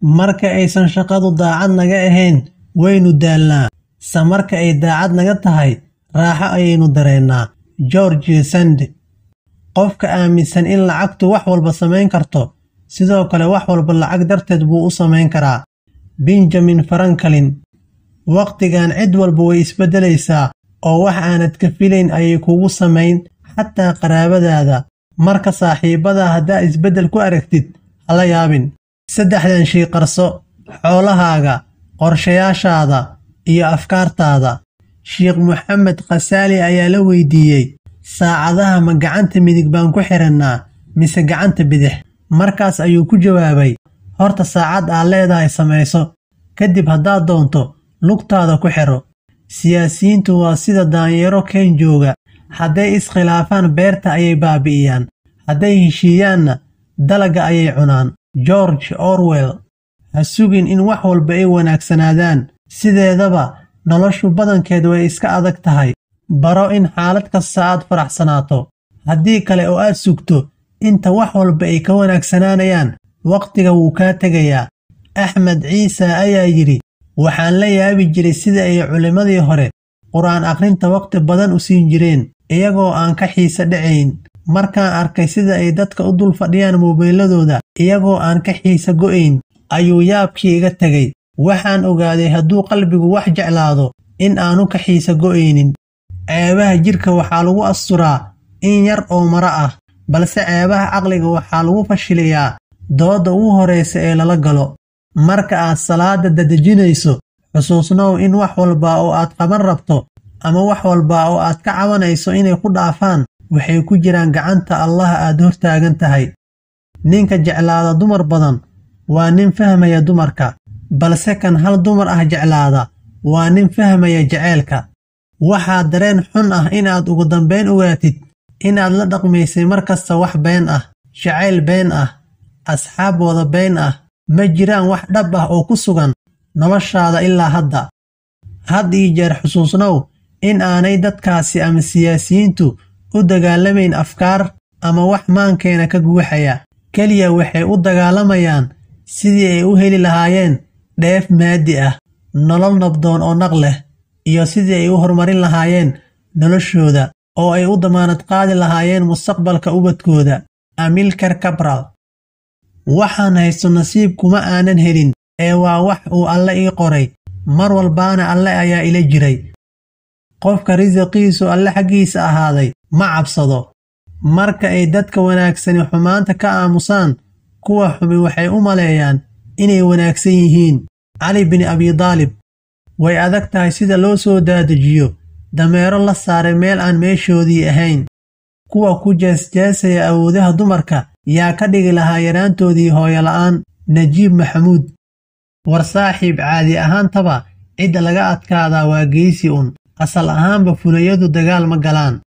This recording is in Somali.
marka aysan shaqadu daacad naga ahayn waynu daalnaa se marka ay daacad naga tahay raaxo ayaynu dareennaa george sande qofka aaminsan in lacagtu wax walba samayn karto sidoo kale wax walba lacag darteed buu u samayn karaa benjamin farankalin wakhtigan cid walba way isbeddelaysaa oo wax aanad ka filayn ayay kugu samayn xataa qaraabadaada marka saaxiibadaa haddaa isbeddel ku aragtid hala yaabin saddexdan shay qarso xoolahaaga qorshayaashaada iyo afkaartaada sheekh moxamed khasaali ayaa la weydiiyey saacadaha ma gacanta midig baan ku xidhannaa mise gacanta bidix markaas ayuu ku jawaabay horta saacad aad leedahay samayso kadib haddaad doonto lugtaada ku xidho siyaasiyiintu waa sida daanyeero keen jooga hadday iskhilaafaan beerta ayay baabi'iyaan hadday heshiiyaanna dalagga ayay cunaan george orwell ha sugin in wax walba ay wanaagsanaadaan sideedaba noloshu badankeed way iska adag tahay baro in xaalad kasta aad faraxsanaato haddii kale oo aad sugto inta wax walba ay ka wanaagsanaanayaan wakhtiga wuu kaa tegayaa axmed ciise ayaa yidhi waxaan la yaabi jiray sida ay culimmadii hore qur-aan akhrinta wakhti badan u siin jireen iyagoo aan ka xiise dhacayn markaan arkay sida ay dadka u dul fadhiyaan mobayladooda iyagoo aan ka xiise go'ayn ayuu yaabkii iga tegay waxaan ogaaday hadduu qalbigu wax jeclaado in aanu ka xiise go'aynin ceebaha jidhka waxaa lagu asturaa in yar oo mara ah balse ceebaha caqliga waxaa lagu fashiliyaa doodda ugu horraysa ee lala galo marka aad salaadda dadejinayso xusuusnow in wax walba oo aad qaban rabto ama wax walba oo aad ka cabanayso inay ku dhaafaan waxay ku jiraan gacanta allah aad hortaagan tahay ninka jeclaada dumar badan waa nin fahmaya dumarka balse kan hal dumar ah jeclaada waa nin fahmaya jeceylka waxaa dareen xun ah inaad ugu dambayn ogaatid inaad la dhaqmaysay mar kasta wax been ah jacayl been ah asxaab wada been ah ma jiraan wax dhab ah oo ku sugan noloshaada ilaa hadda had ii jeer xusuusnow in aanay dadkaasi ama siyaasiyiintu u dagaalamayn afkaar ama wax maankeena ka guuxaya keliya waxay u dagaalamayaan sidii ay u heli lahaayeen dheef maadi ah nolol nabdoon oo naq leh iyo sidii ay u horumarin lahaayeen noloshooda oo ay u damaanad qaadi lahaayeen mustaqbalka ubadkooda amilkar kabral waxaan haysto nasiib kuma aanan helin ee waa wax uu alle ii qoray mar walbaana alle ayaa ila jiray qofka risiqiisu alle xaggiisa ahaaday ma cabsado marka ay dadka wanaagsani xumaanta ka aamusaan kuwa xumi waxay u maleeyaan inay wanaagsan yihiin cali bin abidaalib way adag tahay sida loo soo daadajiyo dameero la saaray meel aan meeshoodii ahayn kuwa ku jeesjeesaya awoodaha dumarka yaa ka dhigi lahaa yaraantoodii hooyola'aan najiib maxamuud war saaxiib caadi ahaantaba cidda laga adkaadaa waa geysi un asal ahaanba fulayadu dagaal ma galaan